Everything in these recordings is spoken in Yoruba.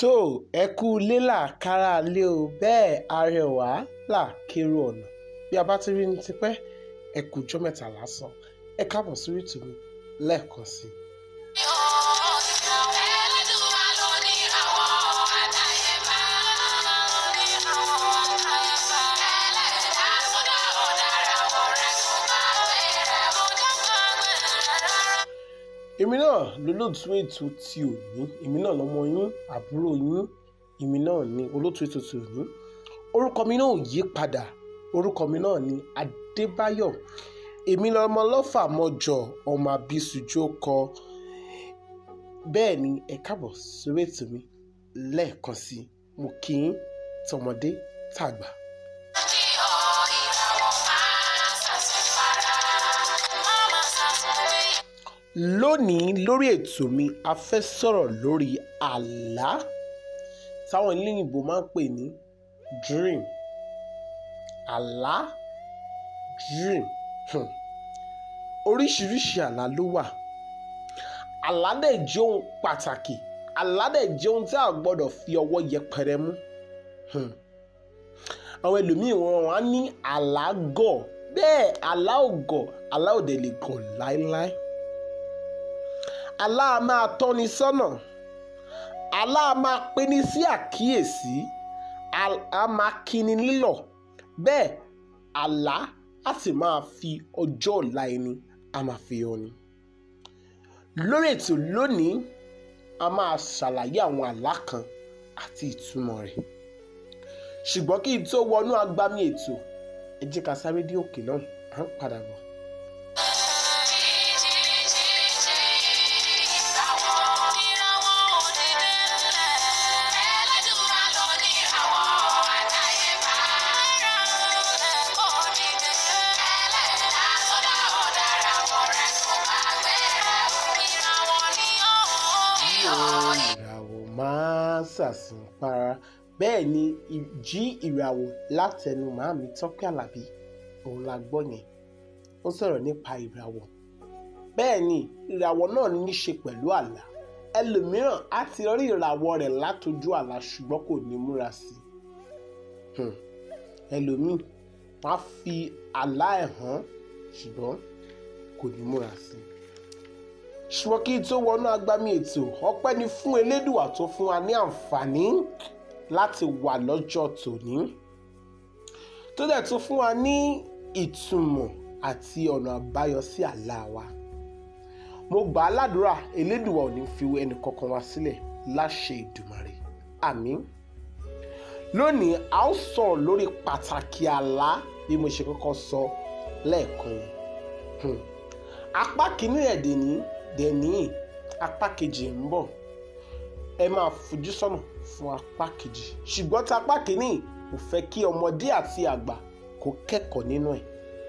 tó ẹ kú ilé làkàrà lé o bẹ́ẹ̀ arẹwà là kérò ọ̀nà bí a bá ti rí ní tipẹ́ ẹ kú jọ́ mẹ́ta lásán ẹ káàbọ̀ sórí ètò mi lẹ́ẹ̀kan sí i. èmi náà lólóòtú ètò ti òní èmi náà lọmọ yín àbúrò yín èmi náà ní olóòtú ètò ti òní orúkọ mi náà ò yí padà orúkọ mi náà ní adébáyọ̀ èmi lọmọ lọ́fà mọ́jọ ọmọ abisujú kọ bẹ́ẹ̀ ni ẹ káàbọ̀ sórí ètò mi lẹ́ẹ̀kan sí i mo kí yín tọmọdé tàgbà. lónìí lórí ètò mi a fẹ́ sọ̀rọ̀ lórí àlá táwọn eléyìnbó máa ń pè ní dream àlá dream hmm. oríṣiríṣi àlá ló wà àlá dẹ̀ jẹ́ ohun pàtàkì àlá dẹ̀ jẹ́ ohun tí a gbọ́dọ̀ fi ọwọ́ yẹpẹrẹ mú hmm. àwọn ẹlòmíì wọn á ní àlá gọ̀ bẹ́ẹ̀ àlá ò gọ̀ àlá ò dẹ̀ lè gọ̀ láéláé àlá a máa tọ́ni sọ́nà àlá a máa peni sí àkíyèsí a máa kíni nílọ̀ bẹ́ẹ̀ àlá a sì máa fi ọjọ́ ọ̀la ẹni a máa fi hàn ni. lórí ètò lónìí a máa ṣàlàyé àwọn àlá kan àti ìtumọ̀ rẹ̀ ṣùgbọ́n kí n tó wọnú agbami ètò ẹ jẹ́ ká sáré dé òkè náà à ń padà bọ̀. ìràwọ̀ máa ṣàsùn para bẹ́ẹ̀ ni jí ìràwọ̀ látẹnu màámi tọ́pẹ́ àlàbí òun la gbọ́ yẹn ó sọ̀rọ̀ nípa ìràwọ̀ bẹ́ẹ̀ ni ìràwọ̀ náà ní í ṣe pẹ̀lú àlá ẹlòmíràn á ti rí ìràwọ̀ rẹ̀ látojú àlá ṣùgbọ́n kò ní múra sí i ẹlòmíì wọ́n á fi àlá ẹ̀ hàn ṣùgbọ́n kò ní múra sí i ṣùgbọ́n kí n tó wọnú agbami ètò ọpẹ́ ni fún elédùà tó fún wa ní àǹfààní láti wà lọ́jọ́ tòní tó dẹ̀ tún fún wa ní ìtumọ̀ àti ọ̀nà àbáyọ sí àlá wa mo gbà á ládùúrà elédùà ò ní fi ẹnì kankan wa sílẹ̀ láṣẹ ìdùmarè àmín lónìí a ó sọ̀rọ̀ lórí pàtàkì àlá bí mo ṣe kọ́kọ́ sọ lẹ́ẹ̀kan yẹn apá kìíní ẹ̀dẹ̀ ní dẹ̀ní apá kejì ń bọ̀ ẹ máa fojú sọ́nà fún apá kejì ṣùgbọ́n tí apá kìíní kò fẹ́ kí ọmọdé àti àgbà kó kẹ́kọ̀ọ́ nínú ẹ̀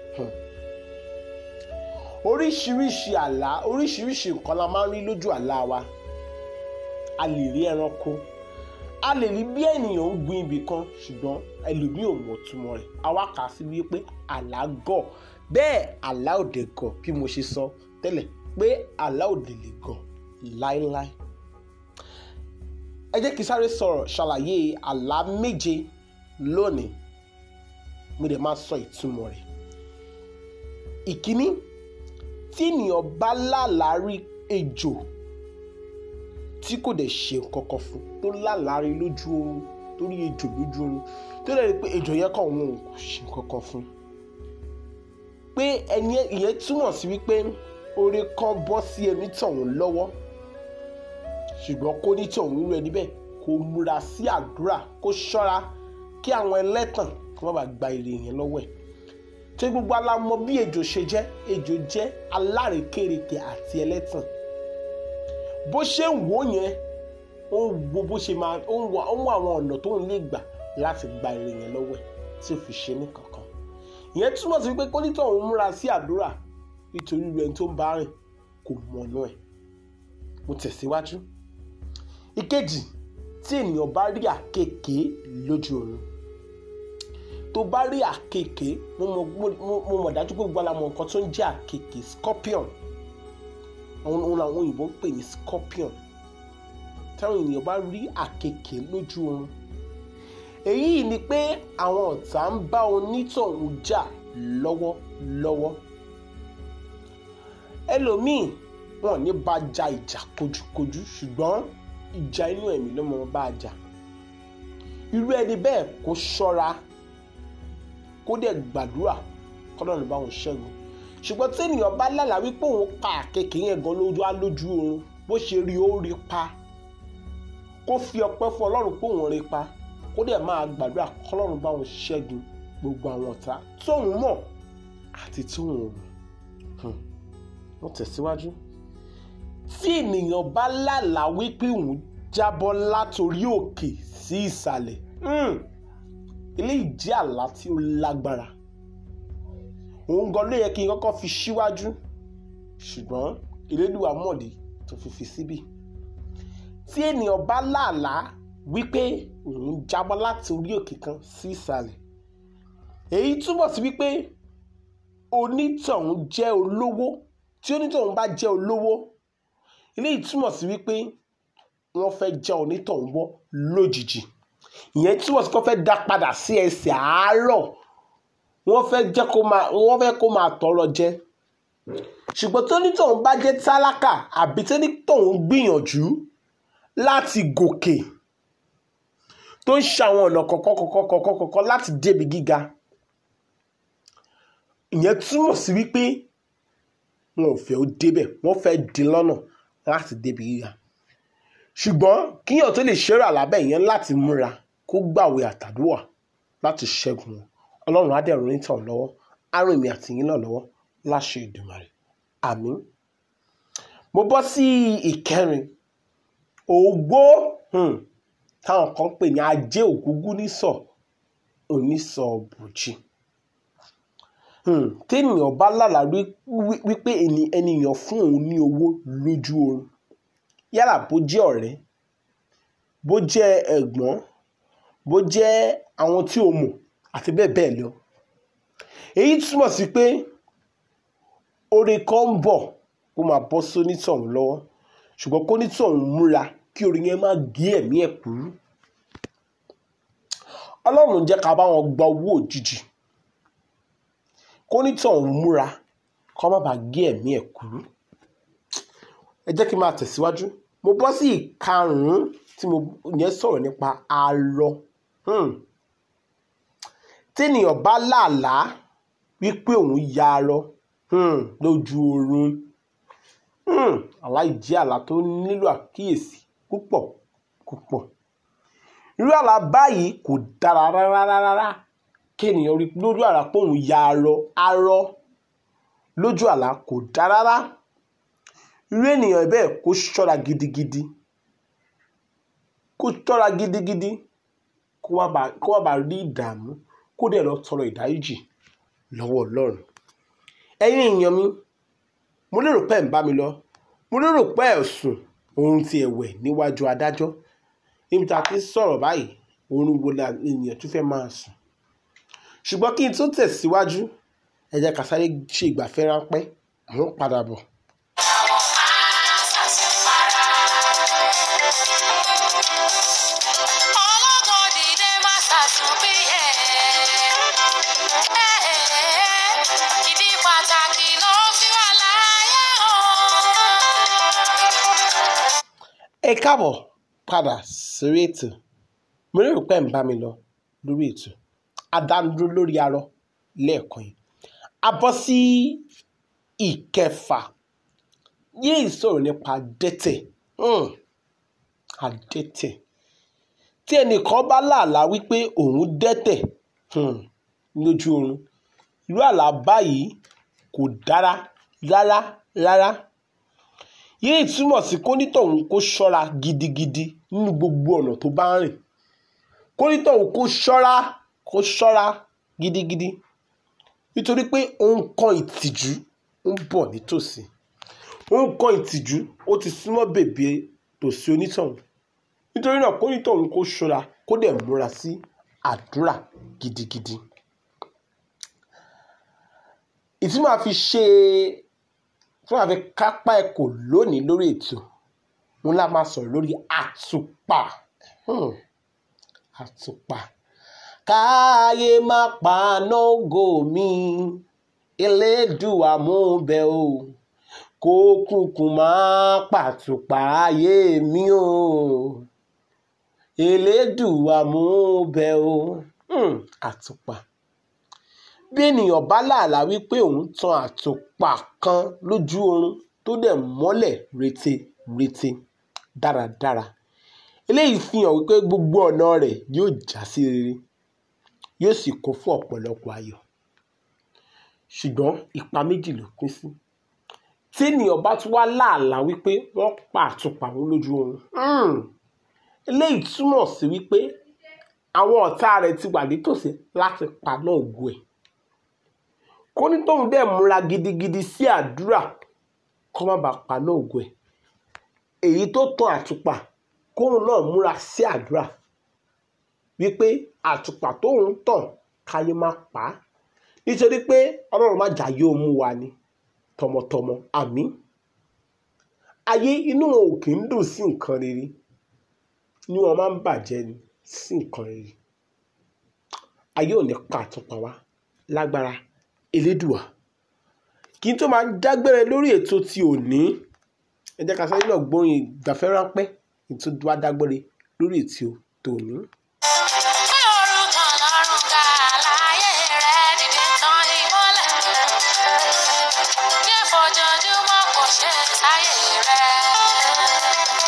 oríṣiríṣi àlá oríṣiríṣi nǹkan la máa ń rí lójú àlá wa a lè rí ẹranko a lè rí bí ènìyàn ń gbin ibì kan ṣùgbọ́n ẹlòmíì ò mọ̀ túmọ̀ rẹ̀ àwa kà á sí wípé àlá gọ̀ bẹ́ẹ̀ àlá òde gọ̀ bí mo ṣe sọ tẹ́lẹ̀ pé àlá òde lè gọ̀ láéláé. ẹ jẹ́ kí sáré sọ̀rọ̀ ṣàlàyé àlá méje lónìí mo dẹ̀ máa sọ ìtumọ̀ rẹ̀. ìkíní tí ènìyàn bá lálàá rí ejò tí kò dẹ̀ ṣe nǹkan kan fún tó lálàá rí lójú oorun tó rí ejò lójú oorun tó dẹ̀ rí pé ejò yẹn kàn wọn ò ṣe nǹkan kan fún pé ẹni ìyẹn túmọ̀ sí wípé oore kan bọ́ sí ẹni tọ̀hún lọ́wọ́ ṣùgbọ́n kó ní tọ̀hún irú ẹni bẹ́ẹ̀ kó múra sí àdúrà kó ṣọ́ra kí àwọn ẹlẹ́tàn kí wọ́n bá gba èrè yẹn lọ́wọ́ ẹ̀ tí gbogbo alámọ̀ bí ejò ṣe jẹ́ ejò jẹ́ alárékérekè àti ẹlẹ́tàn bó ṣe ń wò yẹn ó ń wo bó ṣe máa ó ń wá àwọn ọ̀nà tó ń lè gbà láti gba èrè yẹn lọ́wọ́ ẹ̀ tí ò fi ṣe ní kankan ìyẹn túmọ̀ sí pé kólítọ̀ òun múra sí àdúrà nítorí rẹ̀ tó ń bá rìn kò mọ̀nà ẹ̀ mo tẹ̀síwájú. ìkejì tí ènìyàn bá rí àkekèé lójú oorun tó bá rí àkekèé mo mọ̀ dájú pé gbogbo àlámọ̀ nǹkan tó ń jẹ́ àkekèé scorpion òun làwọn òyìnbó ń pè ní scorpion táwọn ènìyàn bá rí àkekèé lójú oorun èyí ni pé àwọn ọ̀tá ń bá onítọ̀hún jà lọ́wọ́lọ́wọ́ ẹlòmíì wọn ò ní bá ja ìjà kojúkojú ṣùgbọ́n ìjà inú ẹ̀mí ló mọ bá a jà irú ẹni bẹ́ẹ̀ kó ṣọ́ra kó dẹ̀ gbàdúrà kọ́lọ́run bá wọn ṣẹ́gun ṣùgbọ́n tí ènìyàn bá lálàá wípé òun pa àkekèé yẹn gan lójú á lójú oorun bó ṣe rí ó rí pa kó fi ọpẹ́ fún ọlọ́run pé òun rí pa kó dẹ̀ máa gbàdúrà kọ́lọ́run bá wọn ṣẹ́gun gbogbo àwọn ọ̀tá tóun mọ̀ àti tóun ò mọ̀ wọ́n tẹ̀síwájú tí ènìyàn bá lálàá wípé òun jábọ́ látòrí òkè sí ìsàlẹ̀ eléyìí jẹ́ àlá tí ó lágbára òun gan ló yẹ kí n kọ́kọ́ fi síwájú ṣùgbọ́n Elédùà mọ̀dí tó fi fi síbì tí ènìyàn bá lálàá wípé òun jábọ́ láti orí òkè kan sí ìsàlẹ̀ èyí túbọ̀ sí wípé onítọ̀hún jẹ́ olówó tí onítọ̀hún bá jẹ́ olówó eléyìí túmọ̀ sí wípé wọ́n fẹ́ já onítọ̀hún wọ́ lójijì ìyẹn túmọ̀ sí pé wọ́n fẹ́ dá padà sí ẹsẹ̀ àárọ̀ wọ́n fẹ́ jẹ́ kó máa wọ́n fẹ́ kó máa tọrọ jẹ ṣùgbọ́n tí onítọ̀hún bá jẹ́ tálákà àbí tí onítọ̀hún gbìyànjú láti gòkè tó ń ṣàwọn ọ̀nà kọ̀kọ̀kọ̀kọ̀kọ̀kọ̀ láti débi gíga ìyẹn túmọ̀ sí wípé wọn ò fẹ́ ó débẹ̀ wọ́n fẹ́ dín lọ́nà láti débi gíga ṣùgbọ́n kíyàn tó lè ṣeré àlábẹ́ yẹn láti múra kó gbàwé àtàdúrà láti ṣẹ́gun wọn ọlọ́run á dẹ̀ ràn tàn lọ́wọ́ á ràn èmi àti yín náà lọ́wọ́ láṣẹ Èdùmàrè àmín mo bọ́ sí ìkẹrin ògbó táwọn kan pè ní ajé ògúngún nísọ onísọ bùjì téèyàn bá lálàá wípé ènìyàn fún òun ní owó lójú oorun yálà bó jẹ́ ọ̀rẹ́ bó jẹ́ ẹ̀gbọ́n bó jẹ́ àwọn tí o mọ̀ àti bẹ́ẹ̀ bẹ́ẹ̀ lọ èyí túmọ̀ sí pé oore kan ń bọ̀ kó máa bọ́ sónítọ̀hún lọ́wọ́ ṣùgbọ́n kónítọ̀hún múra kí oore yẹn má gé ẹ̀mí ẹ̀ kúrú ọlọ́run jẹ́ ká bá wọn gba owó òjijì kónítọ̀hún múra kó má bàa gé ẹ̀mí ẹ̀ kúrú ẹ jẹ́ kí n máa tẹ̀síwájú mo bọ́ sí ìkarùn-ún tí mo yẹn sọ̀rọ̀ nípa arọ téèyàn bá làálàá wípé òun ya arọ lójú oorun àlá ìjẹ́ àlá tó nílò àkíyèsí púpọ̀ púpọ̀ irú àlá báyìí kò dára rárá rárá kéèyàn rí lójú àlá pé òun ya arọ arọ lójú àlá kò dára rárá irú ènìyàn bẹ́ẹ̀ kó ṣọ́ra gidigidi kó ṣọ́ra gidigidi kó wá bá rí ìdààmú kó dẹ̀ lọ tọrọ ìdáríjì lọ́wọ́ ọlọ́run ẹ̀yin èèyàn mi mo lérò pé ẹ̀ ń bá mi lọ mo lérò pé ẹ̀ sùn oorun ti ẹ̀wẹ̀ níwájú adájọ́ níbi tá a ti sọ̀rọ̀ báyìí oorun wo la ènìyàn tún fẹ́ máa sùn ṣùgbọ́n kí n tó tẹ̀síwájú ẹ jẹ́ ká sáré ṣe ìgbafẹ́ ráńpẹ́ àwọn padà bọ̀. ẹ káàbọ̀ padà sórí ètò mo lérò pé ń bá mi lọ lórí ètò adánudúró lórí arọ lẹ́ẹ̀kan yìí a bọ́ sí ìkẹfà yìí sọ̀rọ̀ nípa adẹ́tẹ̀ adẹ́tẹ̀ tí ẹnìkan bá làálà wípé òun dẹ́tẹ̀ lójú oorun irú àlá báyìí kò dára rárá rárá yìí túmọ̀ sí kónítọ̀hún kó ṣọ́ra gidigidi nínú gbogbo ọ̀nà tó bá ń rìn kónítọ̀hún kó ṣọ́ra kó ṣọ́ra gidigidi nítorí pé òun kan ìtìjú ń bọ̀ nítòsí òun kan ìtìjú ó ti súnmọ́ bèbè tòsí onítọ̀hún nítorí náà kónítọ̀hún kó ṣọ́ra kó dẹ̀ múra sí àdúrà gidigidi ìtí máa fi ṣe tí wọ́n fi kápá ẹ̀kọ́ lónìí lórí ètò mo lá máa sọ̀rọ̀ lórí àtùpà hmm. àtùpà káyé má paná ògo mi elédùà mú bẹ̀ o kó kúkú má pàtùpà ayé mi o elédùà mú bẹ̀ o hmm. àtùpà bí ènìyàn bá làálàá wípé òun tan àtùpà kan lójú oorun tó dẹ̀ mọ́lẹ̀ reterete dáradára eléyìí fi hàn wípé gbogbo ọ̀nà rẹ̀ yóò já sí rere yóò sì kún fún ọ̀pọ̀lọpọ̀ ayọ̀ ṣùgbọ́n ipa méjì ló pín sí tí ènìyàn bá tún wá làálàá wípé wọ́n pa àtùpà wọn lójú oorun hmm, eléyìí túmọ̀ sí wípé àwọn ọ̀tá rẹ̀ ti wà nítòsí láti paná ògo ẹ̀ kó ní tóun dẹ̀ múra gidigidi sí àdúrà kó má bàa paná ògo ẹ̀ èyí tó tan àtùpà kóun náà múra sí àdúrà wípé àtùpà tóun tàn káyé má pa á nítorí pé ọlọ́run má jà yóò mú wa ni tọmọtọmọ àmín ayé inú wọn ò kì í dùn sí nǹkan rere inú wọn máa ń bàjẹ́ ni sí nǹkan rere ayé ò ní pa àtùpà wa lágbára elédùà kí n tó máa dágbére lórí ètò ti òní ẹ jẹ́ ká sáré náà gbóyin ìgbafẹ́ ráńpẹ́ kí n tó wá dágbére lórí ètò tòní. Gbé orúkọ Ọlọ́run ga láyé rẹ̀ dìde tán ìmọ́lẹ̀. Jẹ́ fojoojúmọ́ kò ṣe sáyé rẹ̀.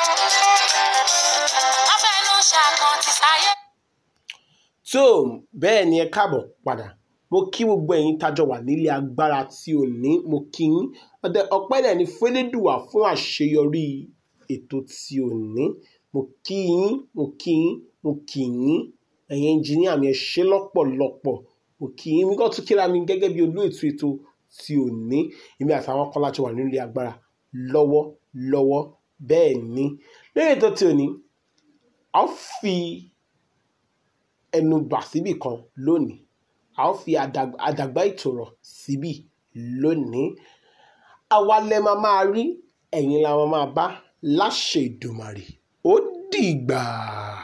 Wọ́n fẹnu ṣàkàn ti sáyé. tó bẹ́ẹ̀ ni ẹ káàbọ̀ padà mo kí gbogbo ẹ̀yin tájọ wà nílé agbára tí ò ní mo kí yín ọdẹ ọpẹ́ náà ní fẹ́lẹ́dùwà fún àṣeyọrí ètò tí ò ní mo kí yín mo kí yín mo kí yín ẹ̀yin ẹnjìníà mi ẹ ṣé lọ́pọ̀lọpọ̀ mo kí yín mi kàn tún kíra mi gẹ́gẹ́ bí olú ètò ètò tí ò ní èmi àtàwọn kan láti wà nílé agbára lọ́wọ́ lọ́wọ́ bẹ́ẹ̀ ni lórí ètò tí ò ní a ó fi ẹnu bà síbì kan lónìí a ó fi àdàg- àdàgbà ìtòrọ̀ síbì lónìí àwa lẹ máa máa rí ẹ̀yin la máa máa bá láṣẹ Èdùmàrè ó dìgbà.